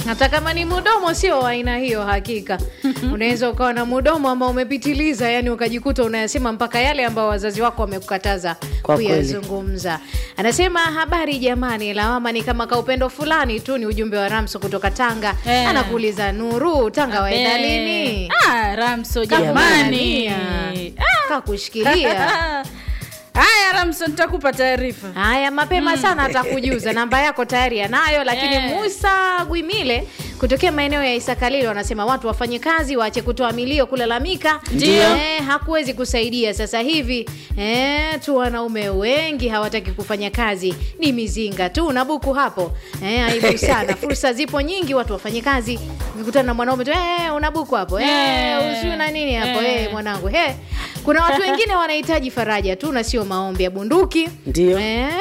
hata kama ni mudomo sio wa aina hiyo hakika unaweza ukawa na mudomo ambao umepitiliza yani ukajikuta unayasema mpaka yale ambao wazazi wako wamekukataza Kwa kweli. kuyazungumza anasema habari jamani lawama ni kama kaupendo fulani tu ni ujumbe wa ramso kutoka tanga Eh. anakuuliza nuru tanga waenda Eh. lini Ah, Ramso jamani. Jamani. kakushikilia Haya Ramso, nitakupa taarifa. haya mapema sana atakujuza namba yako tayari anayo lakini Eh. musa gwimile kutokea maeneo ya isakalilo wanasema watu wafanye kazi waache kutoa milio kulalamika Ndio. eh, hakuwezi kusaidia sasa hivi eh, tu wanaume wengi hawataki kufanya kazi ni mizinga tu na buku hapo eh, aibu sana fursa zipo nyingi watu wafanye kazi ukikutana na mwanaume tu eh, una buku hapo eh, Eh. usiu na nini hapo Eh. eh, mwanangu he kuna watu wengine wanahitaji faraja tu na sio maombi ya bunduki Ndio. eh,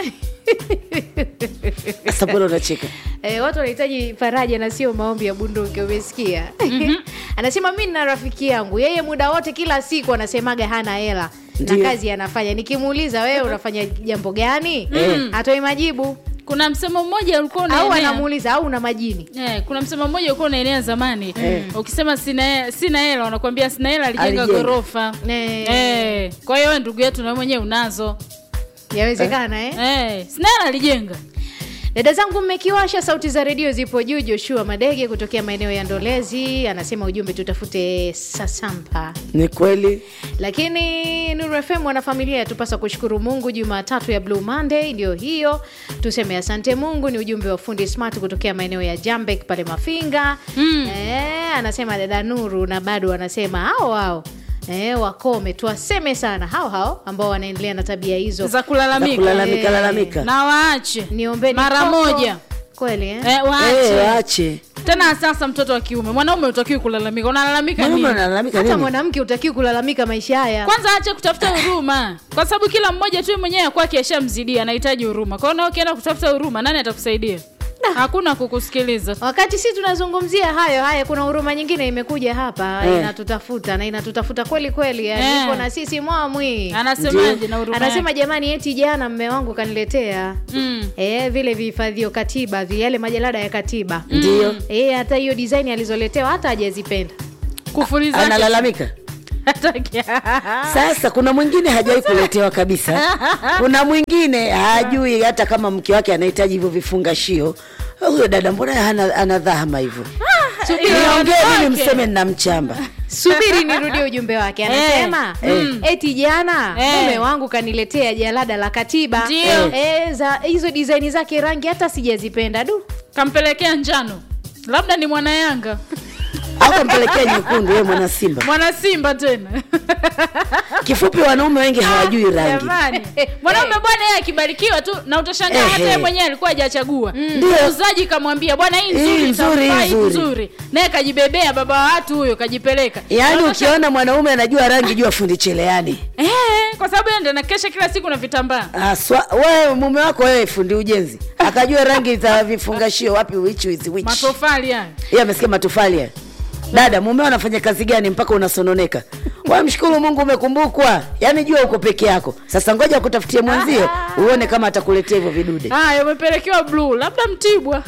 sasa mbona unacheka Eh, watu wanahitaji faraja na sio maombi ya bunduki umesikia anasema mi na rafiki yangu yeye muda wote kila siku anasemaga hana hela na Ndio. kazi anafanya nikimuuliza wewe unafanya jambo gani Mm. hatoi majibu Kuna msemo mmoja ulikuwa au unaenea. anamuuliza au una majini Eh, kuna msemo mmoja ulikuwa unaenea zamani. Ukisema sina sina hela wanakuambia sina hela alijenga Alijenga. ghorofa. Eh. Eh, kwa hiyo wewe ndugu yetu na wewe mwenyewe unazo. yawezekana eh? Eh, sina hela alijenga. dada zangu mmekiwasha sauti za redio zipo juu joshua madege kutokea maeneo ya ndolezi anasema ujumbe tutafute sasampa ni kweli lakini Nuru FM wanafamilia yatupasa kushukuru Mungu. Jumatatu ya Blue Monday ndio hiyo, tuseme asante Mungu. Ni ujumbe wa fundi Smart kutokea maeneo ya Jambek pale Mafinga. Mm. Eh, anasema dada Nuru, na bado anasema hao hao eh, wakome tuwaseme sana hao hao ambao wanaendelea na tabia hizo. Za za kulalamika. kulalamika Eh. lalamika Na waache. Niombeni mara koko. moja. kweli eh? Eh, waache. Eh, waache Tena sasa mtoto wa kiume, mwanaume utakiwi kulalamika. Unalalamika mwanaume nini? analalamika Hata nini mwanamke utakiwa kulalamika maisha haya. Kwanza ache kutafuta huruma, kwa sababu kila mmoja tu mwenyewe kwake ashamzidia, anahitaji huruma. Kwa hiyo na ukienda kutafuta huruma, nani atakusaidia? Hakuna kukusikiliza. wakati si tunazungumzia hayo haya kuna huruma nyingine imekuja hapa Eh. inatutafuta na inatutafuta kweli kweli Eh. yani iko na sisi mwamwi Anasemaje na huruma? anasema yake? jamani eti jana mme wangu kaniletea Mm. e, vile vihifadhio katiba vi- yale majalada ya katiba ndio e, hata hiyo design alizoletewa hata hajazipenda kufuri zake analalamika hataki. sasa kuna mwingine hajawahi kuletewa kabisa kuna mwingine hajui hata kama mke wake anahitaji hivyo vifungashio huyo dada mbona hana, ana dhahama hivyo niongee mimi Wake. mseme nina mchamba subiri nirudie ujumbe wake anasema Eh. eti jana Eh. mume wangu kaniletea jalada la katiba Ndio. e, za hizo design zake rangi hata sijazipenda du Kampelekea njano, labda ni mwana Yanga, au kampelekea nyekundu wewe mwana simba mwana Simba tena. kifupi wanaume wengi hawajui rangi Jamani, mwanaume bwana, yeye akibarikiwa tu na utashangaa hata Ehe. yeye mwenyewe alikuwa hajachagua. Ndio. Muuzaji kamwambia bwana, hii nzuri, Hii nzuri, itamfaa, hii hii nzuri. nzuri, naye kajibebea, baba wa watu huyo kajipeleka. yaani Na ukiona mwanaume anajua rangi jua fundi cheleani Eh, kwa sababu yeye ndo anakesha kila siku na vitambaa. Aswa, wewe mume wako wewe fundi ujenzi akajua rangi za vifungashio wapi which is which Matofali hayo. yeye amesikia matofali ya dada mumeo anafanya kazi gani mpaka unasononeka wewe mshukuru mungu umekumbukwa yaani jua uko peke yako sasa ngoja kutafutie mwenzio uone kama atakuletea hivyo vidude Haya, umepelekewa blue, labda Mtibwa.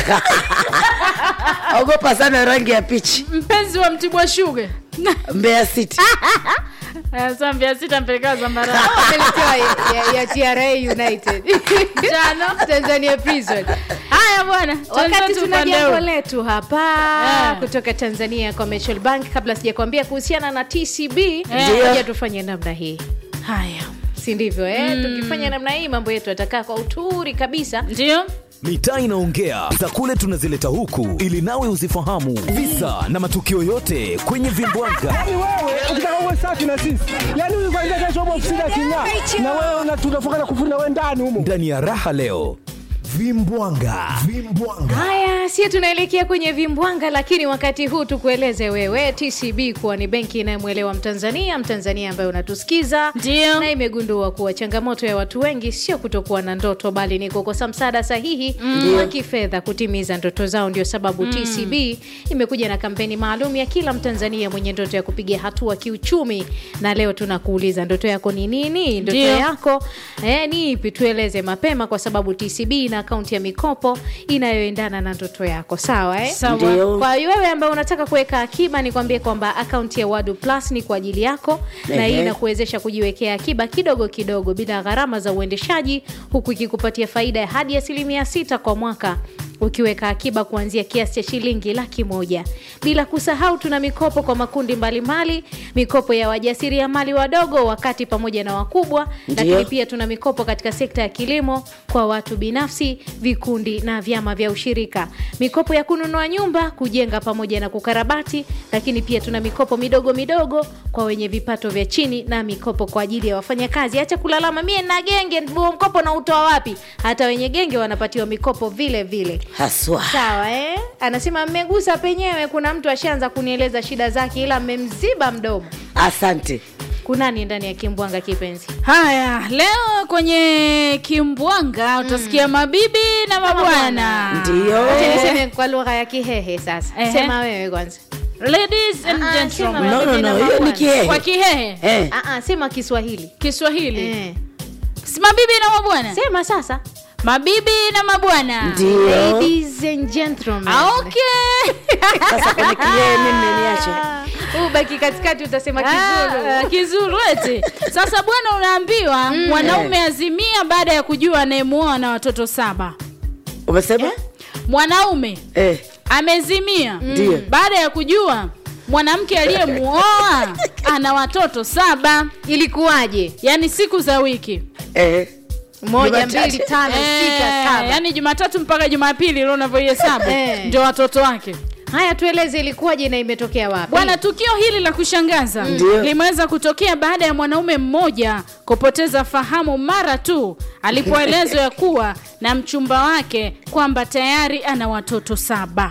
ogopa sana rangi ya pichi Mpenzi wa Mtibwa Sugar. mbeya city Sasa mbia sita mpelekewa zambarau. Ameletewa ya, ya TRA United Jano. Tanzania Prison. Haya bwana, Wakati tuanze tuna upande jambo huu. letu hapa Ah. kutoka Tanzania Commercial Bank, kabla sijakwambia kuhusiana na TCB, Ndio. ngoja tufanye namna hii, Haya. si ndivyo eh? Tukifanya namna hii mambo yetu yatakaa kwa uturi kabisa. Ndio? mitaa inaongea za kule tunazileta huku ili nawe uzifahamu visa na matukio yote kwenye vimbwaga Yaani wewe ukitaka uwe safi na sisi, yaani huyu kwanza kesho upo ofisini aking'aa, na wewe una- tunafunga na kufuri na wewe ndani humo. ndani ya raha leo vimbwanga vimbwanga Haya, si tunaelekea kwenye vimbwanga, lakini wakati huu tukueleze wewe TCB kuwa ni benki inayomwelewa Mtanzania, Mtanzania ambaye unatusikiza Ndio. na imegundua kuwa changamoto ya watu wengi sio kutokuwa na ndoto, bali ni kukosa msaada sahihi wa kifedha kutimiza ndoto zao. Ndio sababu TCB imekuja na kampeni maalum ya kila Mtanzania mwenye ndoto ya kupiga hatua kiuchumi, na leo tunakuuliza ndoto yako ni nini? Ndoto Ndio. yako eh, ni ipi? Tueleze mapema, kwa sababu TCB ina akaunti ya mikopo inayoendana na ndoto yako sawa eh? Sawa. Ndio. kwa hiyo wewe ambaye unataka kuweka akiba nikwambie kwamba akaunti ya wadu plus ni kwa ajili yako na hii Ehe. inakuwezesha kujiwekea akiba kidogo kidogo bila gharama za uendeshaji huku ikikupatia faida ya hadi asilimia sita kwa mwaka ukiweka akiba kuanzia kiasi cha shilingi laki moja bila kusahau tuna mikopo kwa makundi mbalimbali mikopo ya wajasiriamali wadogo wakati pamoja na wakubwa lakini Ndio. pia tuna mikopo katika sekta ya kilimo kwa watu binafsi vikundi na vyama vya ushirika mikopo ya kununua nyumba kujenga pamoja na kukarabati lakini pia tuna mikopo midogo midogo kwa wenye vipato vya chini na mikopo kwa ajili ya wafanyakazi acha kulalama mie na genge huo mkopo na utoa wapi hata wenye genge wanapatiwa mikopo vile vile haswa sawa eh? anasema mmegusa penyewe kuna mtu ashaanza kunieleza shida zake ila mmemziba mdomo asante kunani ndani ya kimbwanga kipenzi haya leo kwenye kimbwanga utasikia mabibi na mabwana ndio Acha niseme kwa lugha ya kihehe sasa Ehe. sema wewe kwanza ladies and Ah, ah, gentlemen sema no, no, mabibi na no, hiyo ni mabwana. kihehe kwa kihehe eh. Ah, ah, sema kiswahili kiswahili eh. si mabibi na mabwana sema sasa mabibi na mabwana ndio ladies and gentlemen Ah, okay sasa kwenye kiee mimi mmeniacha Ah, ubaki katikati utasema kizulu Ah, kizuru eti sasa bwana unaambiwa mwanaume azimia baada ya kujua anayemuoa na watoto saba umesema mwanaume eh. amezimia Ndio. baada ya kujua mwanamke aliyemuoa ana watoto saba ilikuwaje yani siku za wiki Eh. moja Jumatatu. mbili tano sita Eh, saba yani jumatatu mpaka jumapili leo unavyohesabu Eh. ndio watoto wake haya tueleze ilikuwaje na imetokea wapi bwana tukio hili la kushangaza Ndio. limeweza kutokea baada ya mwanaume mmoja kupoteza fahamu mara tu alipoelezwa ya kuwa na mchumba wake kwamba tayari ana watoto saba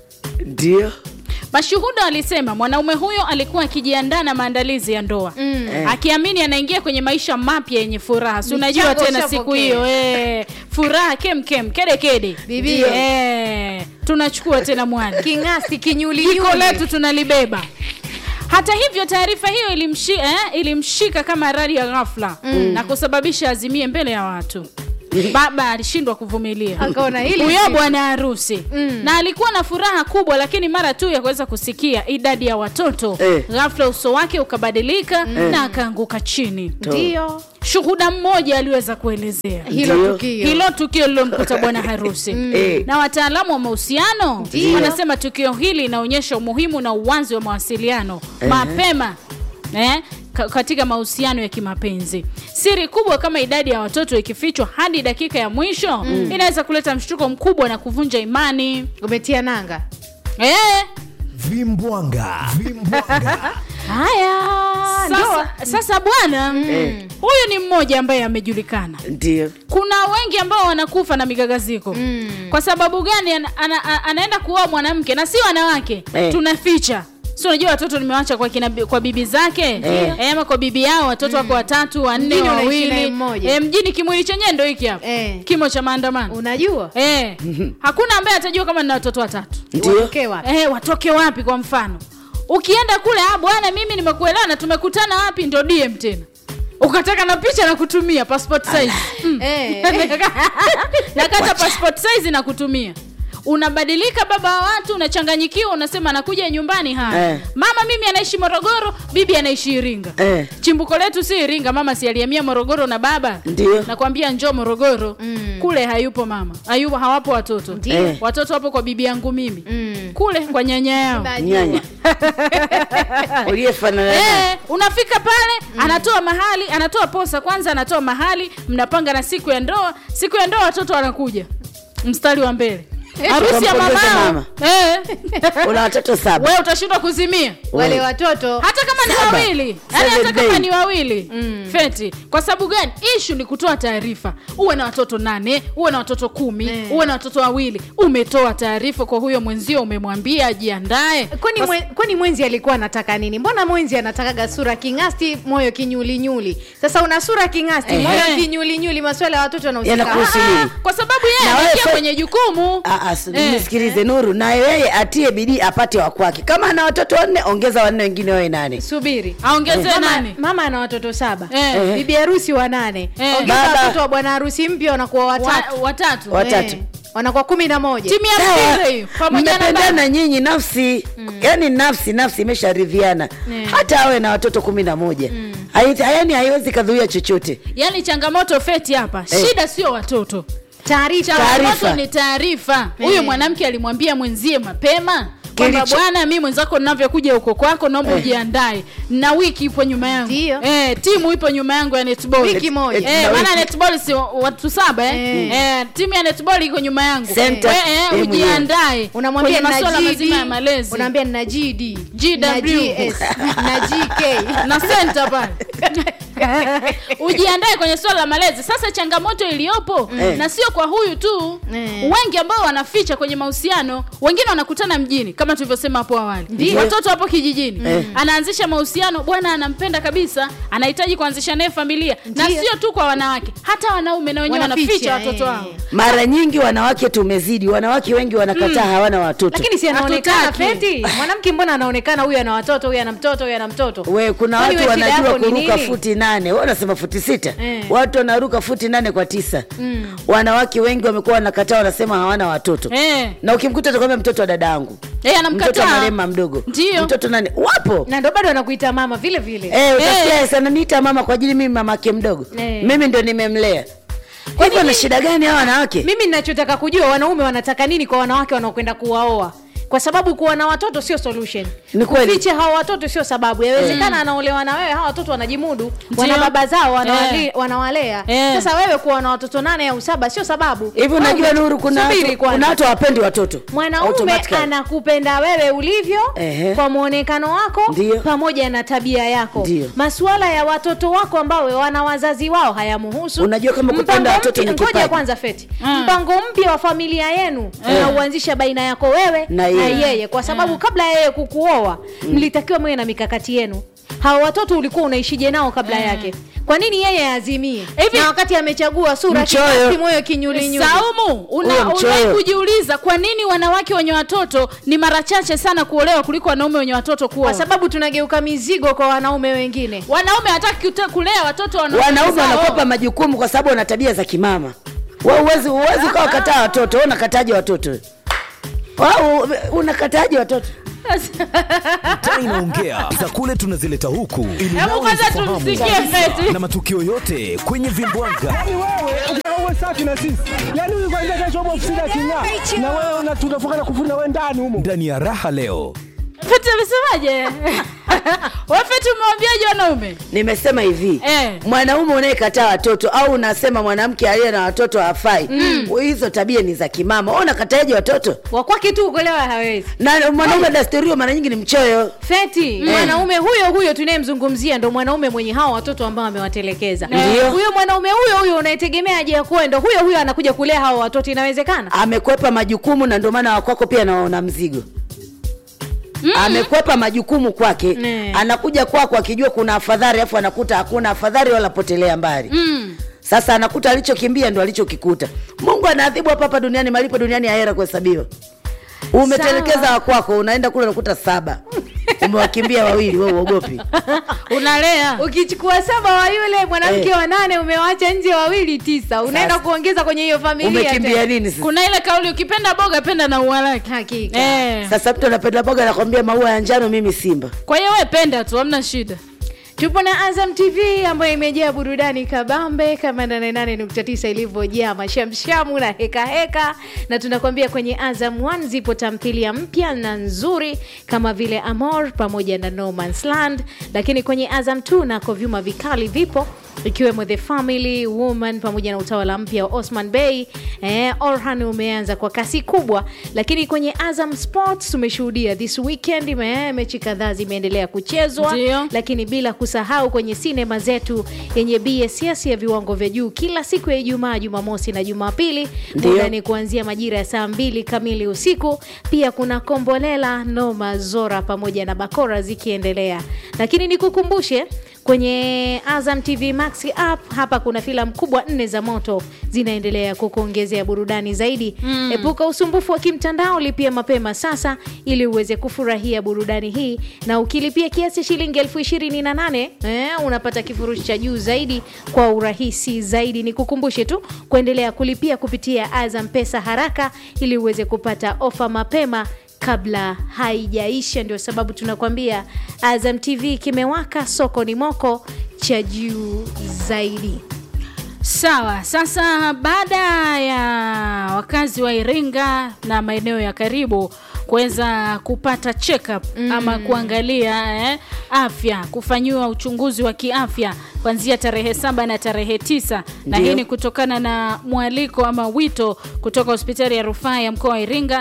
ndio mashuhuda walisema mwanaume huyo alikuwa akijiandaa na maandalizi ya ndoa mm. akiamini anaingia kwenye maisha mapya yenye furaha si unajua Michango tena ushapokea. siku hiyo eh, furaha kemkem kedekede Bibi. eh, tunachukua tena mwana king'asti jiko kinyulinyuli letu tunalibeba hata hivyo taarifa hiyo ilimshi, eh, ilimshika kama radi ya ghafla mm. na kusababisha azimie mbele ya watu baba alishindwa kuvumilia akaona hili huyo si- bwana harusi Mm. na alikuwa na furaha kubwa lakini mara tu ya kuweza kusikia idadi ya watoto Eh. ghafla uso wake ukabadilika na akaanguka chini ndio shuhuda mmoja aliweza kuelezea hilo Ndio. tukio hilo tukio lilomkuta bwana harusi Eh. na wataalamu wa mahusiano Ndio. wanasema tukio hili linaonyesha umuhimu na uwanzi wa mawasiliano mapema eh, ka- katika mahusiano ya kimapenzi siri kubwa kama idadi ya watoto ikifichwa hadi dakika ya mwisho inaweza kuleta mshtuko mkubwa na kuvunja imani umetia nanga eh, vimbwanga vimbwanga haya sasa, sasa bwana huyu ni mmoja ambaye amejulikana ndio kuna wengi ambao wanakufa na migagaziko mm. kwa sababu gani ana, ana, ana, anaenda kuoa mwanamke na si wanawake Eh. tunaficha si unajua watoto nimewacha kwa, kina, kwa bibi zake Eh. eh, ama kwa bibi yao watoto wako watatu wanne Mjini unaishi naye wawili mmoja. eh, mjini kimwili chenyewe ndo hiki hapa Eh. kimo cha maandamano unajua eh. hakuna ambaye atajua kama nina watoto watatu ndio Watoke wapi? eh, watoke wapi kwa mfano ukienda kule ah, bwana mimi nimekuelewa na tumekutana wapi ndo dm tena ukataka na picha na kutumia passport size mm. Eh. nakata passport size na kutumia unabadilika baba wa watu unachanganyikiwa unasema anakuja nyumbani haya Eh. mama mimi anaishi morogoro bibi anaishi iringa Eh. chimbuko letu si iringa mama si alihamia morogoro na baba Ndio. nakwambia njoo morogoro mm. kule hayupo mama hayupo hawapo watoto Ndio. Eh. watoto wapo kwa bibi yangu mimi Mm. kule kwa nyanya yao Najua. nyanya uliyefanana naye. Eh, unafika pale anatoa mahali anatoa posa kwanza anatoa mahali mnapanga na siku ya ndoa siku ya ndoa watoto wanakuja mstari wa mbele harusi ya Ukampongeza mamao mama. eh. una watoto saba we utashindwa kuzimia wale Wewe. watoto hata kama ni Saba. wawili yani Seven hata kama day. ni wawili feti kwa sababu gani ishu ni kutoa taarifa uwe na watoto nane uwe na watoto kumi Eh. uwe na watoto wawili umetoa taarifa kwa huyo mwenzio umemwambia ajiandae kwani, Kwa- mwe, kwani mwenzi alikuwa anataka nini mbona mwenzi anatakaga sura kingasti moyo kinyulinyuli sasa una sura kingasti Ehe. moyo kinyulinyuli maswala ya watoto yanahusika Yanakuhusu nini? kwa sababu yeye Na wewe anaingia fe- kwenye jukumu Ah, As- Eh. nisikilize Nuru, na yeye atie bidii apate wa kwake. Kama ana watoto wanne, ongeza wanne wengine wawe nane. subiri aongezewe mama, nani mama ana watoto saba Eh. bibi harusi wa nane Eh. ongeza Baba. watoto wa bwana harusi mpya wanakuwa watatu Wa- watatu Watatu. Eh, wanakuwa kumi na moja timu ya Sawa. mpira hiyo pamoja na baba. mmependana nyinyi nafsi yani nafsi nafsi imesharidhiana Eh. hata awe na watoto kumi na moja Hai- yani haiwezi kadhuia chochote yaani changamoto feti hapa Eh. shida sio watoto taarifa changamoto Taarifa. ni taarifa huyu Eh. mwanamke alimwambia mwenzie mapema kwamba Kilicho- bwana mi mwenzako ninavyokuja huko kwako naomba ujiandae na wiki ipo nyuma yangu Ndio. eh, timu ipo nyuma yangu ya netball Wiki moja. eh, Na maana wiki. netball si watu saba eh? Eh. Eh, timu ya netball iko nyuma yangu Center, We, eh, eh, ujiandae unamwambia kwenye masuala na mazima ya GD, malezi unaambia na GD GW. na GS na GK na senta pale ujiandae kwenye swala la malezi sasa changamoto iliyopo Eh. na sio kwa huyu tu Eh. wengi ambao wanaficha kwenye mahusiano wengine wanakutana mjini kama tulivyosema hapo awali Ndio. watoto wapo kijijini Eh. anaanzisha mahusiano bwana anampenda kabisa anahitaji kuanzisha naye familia na Ndio. sio tu kwa wanawake hata wanaume na wenyewe Wanaficha, wanaficha watoto eh. wao mara nyingi wanawake tumezidi wanawake wengi wanakataa hawana watoto lakini si anaonekana Hatutaki. feti mwanamke mbona anaonekana huyu ana watoto huyu ana mtoto huyu ana mtoto we kuna Kwani watu we shida wanajua yako ni kuruka nini? futi nane we unasema futi sita Eh. watu wanaruka futi nane kwa tisa wanawake wengi wamekuwa wanakataa wanasema hawana watoto eh. na ukimkuta atakwambia mtoto wa dada yangu Eh, mtoto wa anamkataa marema mdogo Ndio. mtoto nani wapo na ndo bado anakuita mama vile vile Eh, utasikia sana niita mama kwa ajili mimi mamake mdogo Eh. mimi ndo nimemlea kwa hivyo na shida gani hawa wanawake mimi ninachotaka kujua wanaume wanataka nini kwa wanawake wanaokwenda kuwaoa kwa sababu kuwa na watoto sio solution Ni kweli. kuficha hawa watoto sio sababu yawezekana anaolewa na wewe hawa watoto wanajimudu wana Ndio. baba zao wanawali, Eh. wanawalea Eh. sasa wewe kuwa na watoto nane au saba sio sababu hivi unajua Wewe nuru kuna subiri watu- kwanza. kuna watu hawapendi watoto mwanaume Automatically. anakupenda wewe ulivyo Ehe. kwa mwonekano wako Ndio. pamoja na tabia yako Ndio. masuala ya watoto wako ambao wana wazazi wao hayamuhusu Unajua kama kupenda Mpango watoto mpya- ni ngoja kipaji. kwanza feti Mm. mpango mpya wa familia yenu unauanzisha baina yako wewe Na yeye. kwa sababu kabla ya yeye kukuoa mlitakiwa mwe na mikakati yenu hawa watoto ulikuwa unaishije nao kabla yake kwa nini yeye azimie Hivi- na wakati amechagua sura Mchoyo. kibasi, moyo kinyulinyuli Saumu, una, Huyo mchoyo. unai kujiuliza kwa nini wanawake wenye watoto ni mara chache sana kuolewa kuliko wanaume wenye watoto kuoa? kwa sababu tunageuka mizigo kwa wanaume wengine wanaume hataki kute- kulea watoto wana- wanaume zao. wanakopa majukumu kwa sababu wana tabia za kimama Wewe uwezi uwezi ukawa kataa watoto wewe unakataje watoto Wao unakataje watoto taa inaongea za kule tunazileta huku ili Hebu nawe kwanza uzifahamu tumsikie taarifa Feti. na matukio yote kwenye vimbwanga Yaani wewe ukitaka uwe safi na sisi, yaani huyu kwanza kesho upo ofisini aking'aa, na wewe una- tunafunga na kufuri na wewe ndani humo. ndani ya raha leo Feti amesemaje? Wewe Feti umewambiaje wanaume? nimesema hivi Eh. mwanaume unayekataa watoto au unasema mwanamke aliye na watoto hafai hizo tabia ni za kimama Wewe unakataje watoto wakwake tu kuolewa hawezi na mwanaume dastorio mara nyingi ni mchoyo feti mwanaume huyo huyo tunayemzungumzia ndo mwanaume mwenye hawa watoto ambao amewatelekeza Ndio. huyo mwanaume huyo huyo unayetegemea aje akuwe ndo huyo huyo anakuja kulea hawa watoto inawezekana amekwepa majukumu na ndio maana wakwako pia naona mzigo amekwepa majukumu kwake Ne. anakuja kwako akijua kuna afadhali afu anakuta hakuna afadhali wala potelea mbali Mm. sasa anakuta alichokimbia ndo alichokikuta mungu anaadhibu hapa hapa duniani malipo duniani ahera kuhesabiwa umetelekeza Sawa. wakwako unaenda kule unakuta saba umewakimbia wawili we uogopi Unalea. ukichukua saba wa yule mwanamke Eh. wa nane umewacha nje wawili tisa unaenda Sasa. kuongeza kwenye hiyo familia umekimbia tena. nini sasa Kuna ile kauli ukipenda boga penda na ua lake. hakika Eh. sasa mtu anapenda boga anakwambia maua ya njano mimi simba Kwa hiyo wewe penda tu, hamna shida. tupo na azam tv ambayo imejaa burudani kabambe kama 88.9 ilivyojaa mashamshamu na heka heka na tunakwambia kwenye azam 1 zipo tamthilia mpya na nzuri kama vile amor pamoja na no Man's land lakini kwenye azam 2 nako vyuma vikali vipo ikiwemo the family woman pamoja na utawala mpya wa osman bey eh, orhan umeanza kwa kasi kubwa lakini kwenye azam sports tumeshuhudia this weekend me, mechi kadhaa zimeendelea kuchezwa Ndio. lakini bila kusahau kwenye sinema zetu yenye bss ya viwango vya juu kila siku ya ijumaa jumamosi na jumapili Ndio. muda ni kuanzia majira ya saa mbili kamili usiku pia kuna kombolela noma zora pamoja na bakora zikiendelea lakini nikukumbushe kwenye Azam TV Max app. Hapa kuna filamu kubwa nne za moto zinaendelea kukuongezea burudani zaidi. Epuka usumbufu wa kimtandao, lipia mapema sasa ili uweze kufurahia burudani hii, na ukilipia kiasi shilingi elfu ishirini na nane eh, unapata kifurushi cha juu zaidi kwa urahisi zaidi. Ni kukumbushe tu kuendelea kulipia kupitia Azam Pesa haraka ili uweze kupata ofa mapema kabla haijaisha. Ndio sababu tunakwambia Azam TV kimewaka, soko ni moko cha juu zaidi. Sawa, sasa baada ya wakazi wa Iringa na maeneo ya karibu kuweza kupata check up ama kuangalia eh, afya, kufanyiwa uchunguzi wa kiafya kuanzia tarehe saba na tarehe tisa na Ndio. hii ni kutokana na mwaliko ama wito kutoka hospitali ya rufaa ya mkoa wa Iringa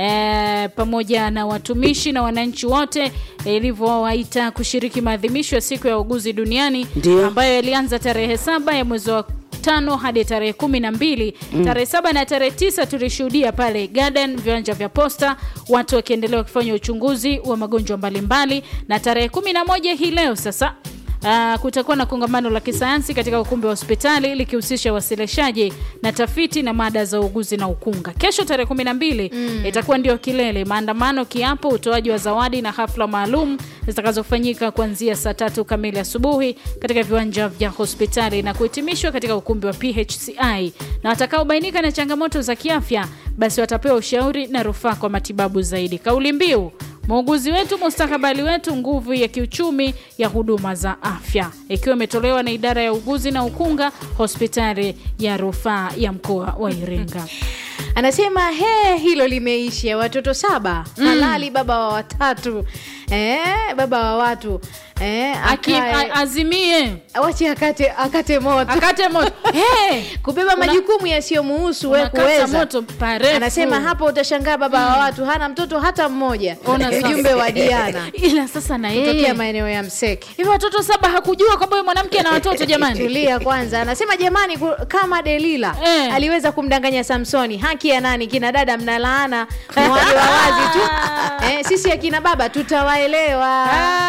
eh, pamoja na watumishi na wananchi wote ilivyowaita kushiriki maadhimisho ya siku ya uguzi duniani Ndio. ambayo yalianza tarehe saba ya mwezi wa tano hadi tarehe kumi na mbili tarehe saba na tarehe tisa tulishuhudia pale garden viwanja vya posta watu wakiendelea wakifanya uchunguzi wa magonjwa mbalimbali na tarehe kumi na moja hii leo sasa Uh, kutakuwa na kongamano la kisayansi katika ukumbi wa hospitali likihusisha wasilishaji na tafiti na mada za uuguzi na ukunga. Kesho tarehe kumi na mbili itakuwa ndio kilele, maandamano, kiapo, utoaji wa zawadi na hafla maalum zitakazofanyika kuanzia saa tatu kamili asubuhi katika viwanja vya hospitali na kuhitimishwa katika ukumbi wa PHCI, na watakaobainika na changamoto za kiafya basi watapewa ushauri na rufaa kwa matibabu zaidi. Kauli mbiu muuguzi wetu mustakabali wetu, nguvu ya kiuchumi ya huduma za afya, ikiwa imetolewa na idara ya uguzi na ukunga hospitali ya rufaa ya mkoa wa Iringa. Anasema he, hilo limeisha. Watoto saba halali, baba wa watatu eh, baba wa watu eh, Aki, akae- a, azimie wache akate, akate moto akate moto hey! kubeba majukumu yasiyomuhusu we unakata kuweza moto parefu. anasema hapo utashangaa baba wa watu hana mtoto hata mmoja Ona sasa. ujumbe wa Diana ila sasa na kutokea yeye maeneo ya Mseke hivi watoto saba hakujua kwamba huyu mwanamke ana watoto jamani tulia kwanza anasema jamani ku- kama Delila Eh. aliweza kumdanganya Samsoni haki ya nani kina dada mnalaana mwaje wa wazi tu eh, sisi akina baba tutawaelewa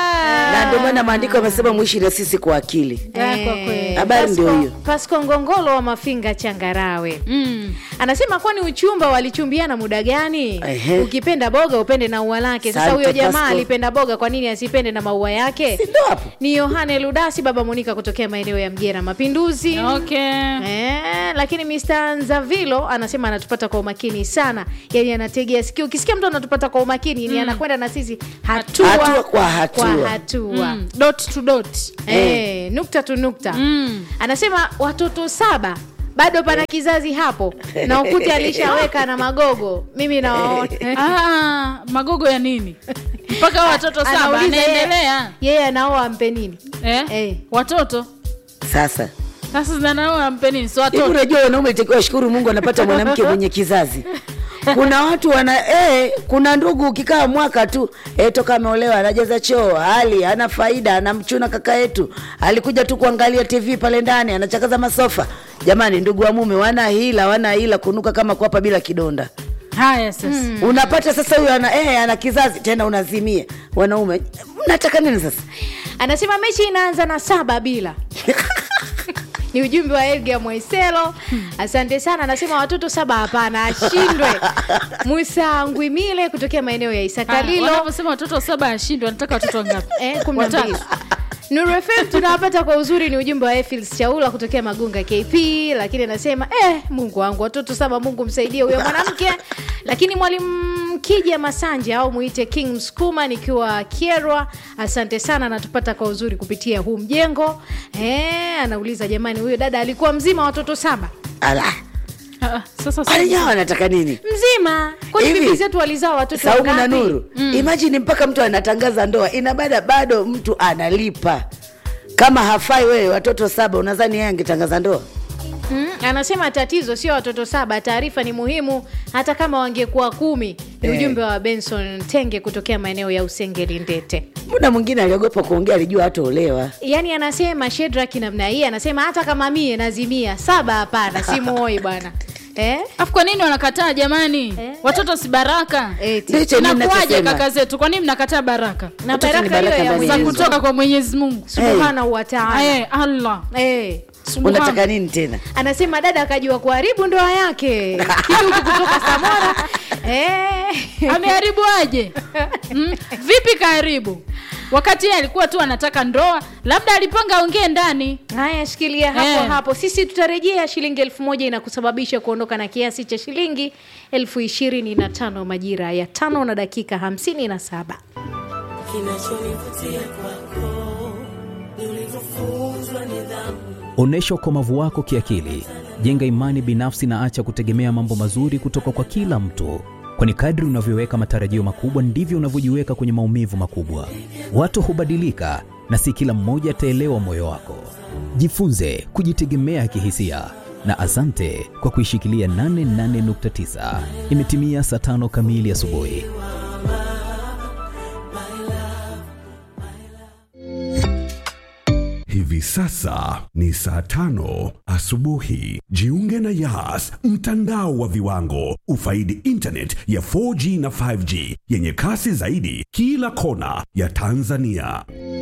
na ndio maana maandiko yamesema mwishi na sisi kwa akili Ah, kwa kweli. Habari ndio Pasco- hiyo. Pasco Ngongolo wa Mafinga Changarawe mm. anasema kwani uchumba walichumbiana muda gani? Ehe. Ukipenda boga upende na ua lake. Sasa Asante, huyo jamaa Pasco. alipenda boga, kwa nini asipende na maua yake? Si ndio hapo Ni Yohane Ludasi, baba Monika kutokea maeneo ya Mgera Mapinduzi. okay Eh, lakini Mr. Nzavilo anasema anatupata kwa umakini sana, yaani anategea sikio. Ukisikia mtu anatupata kwa umakini ni anakwenda na sisi hatua, Hatua kwa hatua. kwa hatua. mm. dot to dot Eh, nukta tu nukta Mm. anasema watoto saba bado pana kizazi hapo na ukute alishaweka na magogo mimi nawaona ah, magogo ya nini mpaka hao watoto saba Anauliza yeye- anaendelea yeye anaoa ampe nini eh? Eh. watoto sasa sasa zinanaoa mpeni si hivi watoto unajua wanaume itakiwa shukuru mungu anapata mwanamke mwenye kizazi kuna watu wana eh, kuna ndugu ukikaa mwaka tu eh, toka ameolewa anajaza choo hali ana faida anamchuna kaka yetu alikuja tu kuangalia tv pale ndani anachakaza masofa jamani ndugu wa mume wana hila wana hila kunuka kama kwapa bila kidonda haya sasa unapata sasa huyo ana, eh, ana kizazi tena unazimia wanaume mnataka nini sasa anasema mechi inaanza na saba bila ni ujumbe wa Edgar Mwaiselo. Asante sana. Anasema watoto saba hapana, ashindwe. Musa Ngwimile kutokea maeneo ya Ah, Isakalilo. wanavyosema watoto saba ashindwe wanataka watoto wangapi Eh, kumi na mbili. Watatu. Nuru FM tunawapata kwa uzuri, ni ujumbe wa Efils Chaula kutokea Magunga KP, lakini anasema eh, Mungu wangu watoto saba, Mungu msaidie huyo mwanamke. Lakini mwalimu Kija Masanja au muite King Msukuma nikiwa Kierwa, asante sana, anatupata kwa uzuri kupitia huu mjengo. Eh, anauliza jamani, huyo dada alikuwa mzima watoto saba? ala Ah, ah, sasa wale nyawa wanataka nini Mzima? Kwani Hivi, bibi zetu walizaa watoto saumu na wangapi? nuru mm. imajini mpaka mtu anatangaza ndoa ina bada bado mtu analipa kama hafai wewe watoto saba unadhani yeye angetangaza ndoa Mm, anasema tatizo sio watoto saba, taarifa ni muhimu hata kama wangekuwa kumi. Ni Eh. ujumbe wa Benson Tenge kutokea maeneo ya Usengeli Ndete. muda mwingine aliogopa kuongea alijua hataolewa Yaani anasema Shedrack namna hii, anasema hata kama mie nazimia saba, hapana, simuoi bwana eh? afu kwa nini wanakataa jamani Eh? watoto si baraka Eti. Ndicho mimi inakuwaje ninachosema. kaka zetu kwa nini mnakataa baraka na Watoto ni baraka hiyo baraka ya ndani za ya Mwenyezi kutoka kwa mwenyezi mungu subhanahu wa taala Eh, allah Eh. Subhana. unataka nini tena anasema dada akajua kuharibu ndoa yake kiduku kutoka samora eh. ameharibu aje mm? vipi kaharibu wakati yeye alikuwa tu anataka ndoa labda alipanga aongee ndani haya shikilia hapo Eh. hapo sisi tutarejea shilingi elfu moja inakusababisha kuondoka na kiasi cha shilingi elfu ishirini na tano majira ya tano na dakika hamsini na saba Onyesha ukomavu wako kiakili, jenga imani binafsi na acha kutegemea mambo mazuri kutoka kwa kila mtu, kwani kadri unavyoweka matarajio makubwa ndivyo unavyojiweka kwenye maumivu makubwa. Watu hubadilika na si kila mmoja ataelewa moyo wako. Jifunze kujitegemea kihisia na asante kwa kuishikilia 88.9. Imetimia saa tano kamili asubuhi. Hivi sasa ni saa tano asubuhi. Jiunge na Yas, mtandao wa viwango. Ufaidi internet ya 4G na 5G yenye kasi zaidi kila kona ya Tanzania.